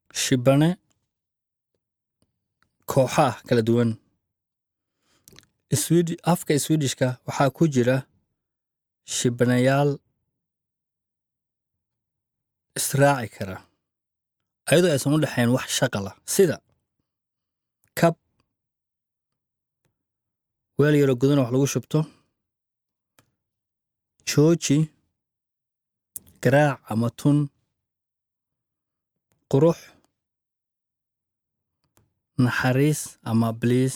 shibane kooxo ah kala duwan Swedi afka swedishka waxaa ku jira shibanayaal israaci kara ayadoo aysan u dhexayn wax shaqala sida kab weel yaroo gudan wax lagu shubto jooji garaac ama tun qurux naxariis ama bliis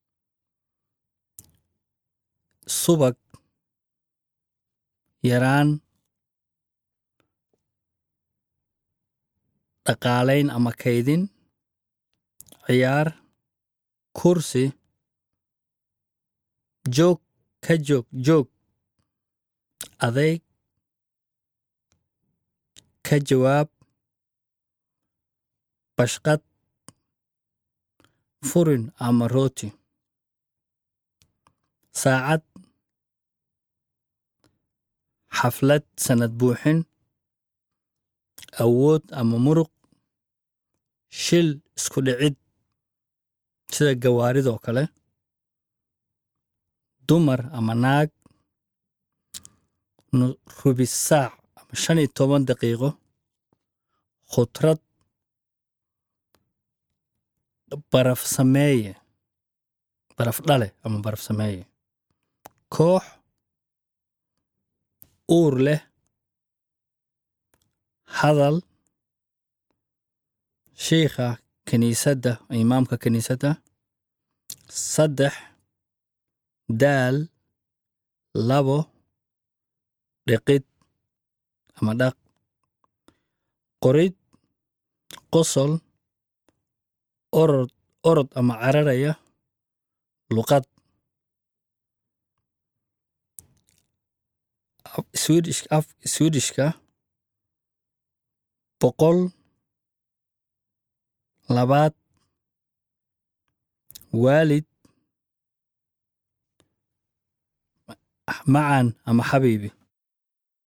subag yaraan dhaqaalayn ama kaydin ciyaar kursi joog ka joog joog adeyg ka jawaab bashqad furin ama rooti saacad xaflad sanad buuxin awood ama muruq shil isku dhicid sida gawaaridoo kale dumar ama naag rubis saac ama shan iyo toban daqiiqo khudrad baraf sameeye baraf dhale ama baraf sameeye koox uur leh hadal shiikha kiniisadda imaamka kiniisadda saddex daal labo dhiqid ama dhaq qorid qosol orod orod ama cararaya luqad swedish af swedishka boqol labaad waalid macan ama xabiibi